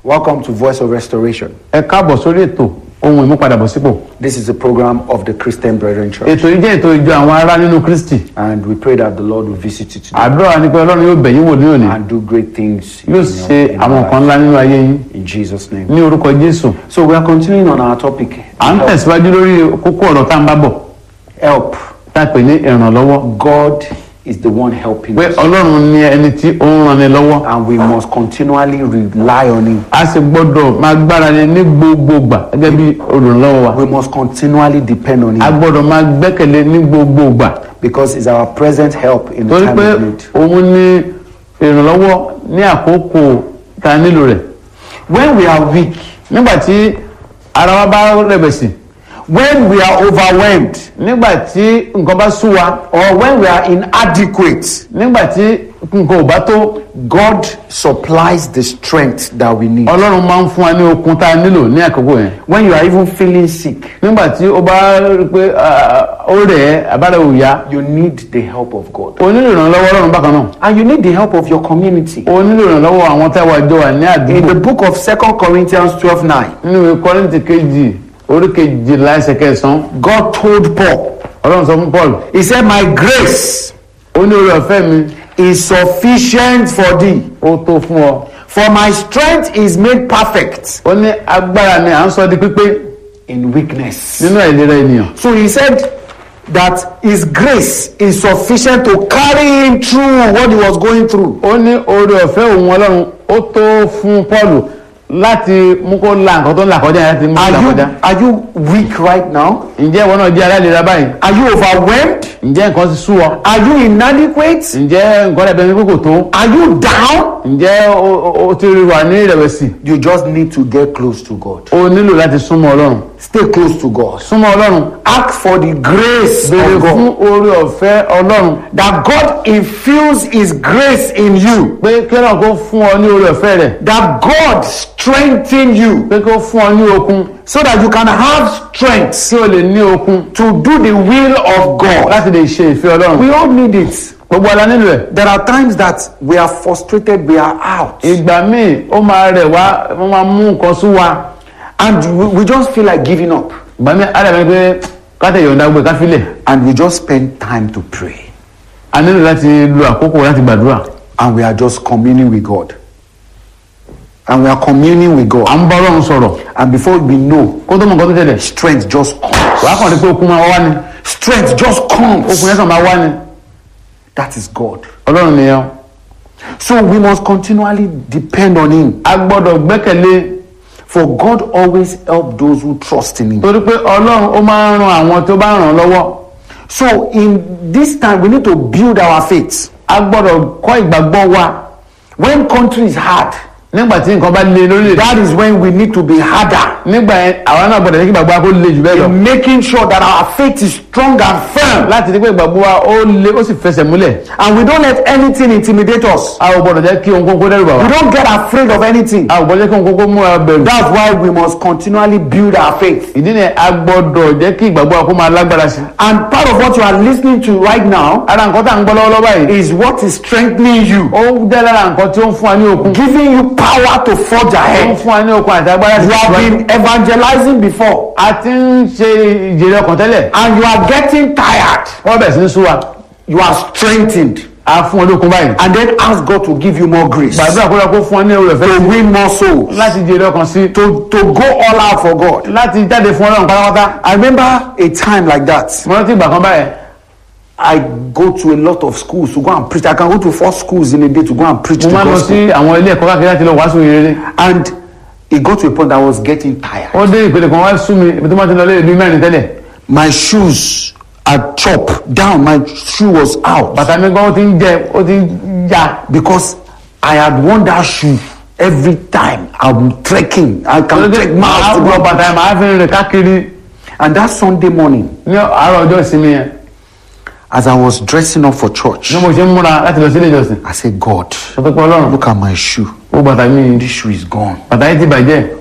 Welcome to Voice of Restoration. ẹ káàbọ̀ sórí ètò ohun ìmúpadàbọ̀sípò This is a program of the Christian Brethren Church, ètò yìí jẹ́ ètò ìjọ àwọn ará nínú kristi and we pray that the Lord will visit you today àdúrà ni pé ọlọ́run yóò bẹ̀ yín wò ní òní and do great things in yóò your, ṣe in àwọn your nǹkan life. ńlá nínú ayé yín In Jesus' name. ní orúkọ jésù So we are continuing on our topic. à ń tẹ̀síwájú lórí kókó ọ̀rọ̀ tá à ń bá bọ̀ Help. tá a pè ní ìrànlọ́wọ́ God is the one helping pé us, ọlọ́run ni ẹni tí ó ń ranni lọ́wọ́ and we must continually rely on Him. a sì gbọ́dọ̀ máa gbára lé ní gbogbo gbà gẹ́gẹ́ bí olùrànlọ́wọ́ wa We must continually depend on a Him gbọ́dọ̀ máa gbẹ́kẹ̀lé ní gbogbo gbà because He's our present help in the torí time pé of need. òun ní ìrànlọ́wọ́ ní àkókò tá a nílò rẹ̀ When we are weak, nígbà tí ara wa bá rẹ̀bẹ̀sì when we are overwhelmed, nígbà tí nǹkan bá sú wa or when we are inadequate, nígbà tí nǹkan ò bá tó God supplies the strength that we need. ọlọ́run máa ń fún wa ní okun tá a nílò ní àkókò yẹn When you are even feeling sick, nígbà tí ó bá rí pé ah, ó rẹ̀ ẹ́ àbára ò yá you need the help of God. o nílò ìrànlọ́wọ́ ọlọ́run bákan náà And you need the help of your community. o nílò ìrànlọ́wọ́ àwọn tá a wà jọ wà ní In àdúgbò the book of Second Corinthians 12 9, nínú ìwé kọ́rìntì kejì orí kejìlá ẹsẹ̀ kẹsàn-án God told Paul, ọlọ́run sọ fún paul He said, My grace ó ní orí ọ̀fẹ́ mi is sufficient for thee, ó tó fún ọ for my strength is made perfect ó ní agbára mi à ń sọ di pípé in weakness. nínú àìlera ènìyàn So he said that his grace is sufficient to carry him through what he was going through. ó ní orí ọ̀fẹ́ òun ọlọ́run ó tó fún paul láti mú kó la nǹkan tó ń là kọjá yẹn láti mú kó Are là you, kọjá are you weak right now? ǹjẹ́ ìwọ náà jẹ́ aláìlera báyìí Are you overwhelmed? ǹjẹ́ nǹkan ti sú ọ Are you inadequate? ǹjẹ́ nǹkan rẹ̀ bẹ́ẹ̀ ni pé kò tó Are you down? ǹjẹ́ o- o o ti wà ní ìrẹ̀wẹ̀sì You just need to get close to God. o nílò láti súnmọ́ ọlọ́run Stay close to God. súnmọ́ ọlọ́run Ask for the grace béèrè of fún God. orí ọ̀fẹ́ ọlọ́run That God infuse His grace in you. pé kí ọlọ́run kó fún ọ ní orí ọ̀fẹ́ rẹ̀ That God strengthen you pé kó fún ọ ní okun so that you can have strength kí o lè ní okun to do the will of God. láti lè ṣe ìfẹ́ ọlọ́run We all need it. gbogbo ala nílò ẹ̀ There are times that we are frustrated, we are out, ìgbà míì ó máa rẹ̀ wá wọ́n máa mú nǹkan sú wa and we, we just feel like giving up. ìgbà míì á dàbí pé káṣẹ̀ yọ̀ǹda gbé káfílẹ̀ And we just spend time to pray. a nílò láti lo àkókò láti gbàdúrà And we are just communing with God. And we are communing with à God. ń bá ọlọ́run sọ̀rọ̀ And before we know, kó tó mọ nǹkan tó tẹ̀lẹ̀ strength just comes. wàá kàn rí pé okun máa wá ni Strength just okun comes. yẹn kàn máa wá ni That is God. ọlọ́run nìyẹn So we must continually depend on Him. a gbọ́dọ̀ gbẹ́kẹ̀lé For God always help those who trust in Him. torí pé ọlọ́run ó máa ń ran àwọn tó bá ràn án lọ́wọ́ So in this time, we need to build our faith. a gbọ́dọ̀ kọ́ ìgbàgbọ́ wa When country is hard, nígbà tí nǹkan bá le lórílẹ̀ that is when we need to be harder nígbà yẹn àwa náà gbọ́dọ̀ jẹ́ kí ìgbàgbọ́ wa kó le jù bẹ́ẹ̀ lọ in making sure that our faith is strong and firm. láti rí pé ìgbàgbọ́ wa ó le ó sì fẹsẹ̀ múlẹ̀ And we don't let anything intimidate us. a ò gbọ́dọ̀ jẹ́ kí ohunkóhun kó dẹ́rù bà We wá don't get afraid of anything. a ò gbọ́dọ̀ jẹ́ kí ohunkóhun kó mú wa bẹ̀rù That's why we must continually build our faith. ìdí ni a gbọ́dọ̀ jẹ́ kí ìgbàgbọ́ wa kó máa lágbára sí And part of what you are listening to right now ara nǹkan tá à ń gbọ́ lọ́wọ́lọ́wọ́ báyìí is what is strengthening you, ó jẹ́ lára nǹkan tí ó ń fún wa ní okun giving you power to forge ó ń ahead. fún wa ní okun àti agbára You sí have ìwájú. been evangelizing before a ti ń ṣe ìjèrè ọkàn tẹ́lẹ̀ and you are getting tired. wọ́n bẹ̀rẹ̀ sí ní sú wa You are strengthened. a fún ọ lókun báyìí And then ask God to give you more grace gbàdúrà kó lọ kó fún ọ ní oore ọ̀fẹ́ to win more souls, láti jèrè ọkàn sí to, to go all out for God. láti jáde fún ọlọ́run pátápátá I remember a time like that. mo rántí ìgbà kan báyẹn I go to a lot of schools to go and preach. I can go to four schools in a day to go and preach mo the máa ń lọ gospel. sí àwọn ilé ẹ̀kọ́ káàkiri láti lọ wàásù ìrere And it got to a point that I was getting tired. ó dé ìpele kan wá sú mi ibi tó máa ti lọ lé ìlú mẹ́rin tẹ́lẹ̀ My shoes had chopped down. My shoe was out bàtà mi gan ó ti ń jẹ ó ti ń ya because I had worn that shoe every time I'm trekking. I can trek miles to máa go. wọ bàtà yẹn máa fi rìn káàkiri And that Sunday morning, ní àárọ̀ ọjọ́ ìsinmi yẹn as I was dressing up for church, bí mo ṣe ń múra láti lọ sí ilé ìjọsìn I said, God, sọ pé pé ọlọ́run look at my shoe. ó bàtà mi This shoe is gone. bàtà yìí ti bàjẹ́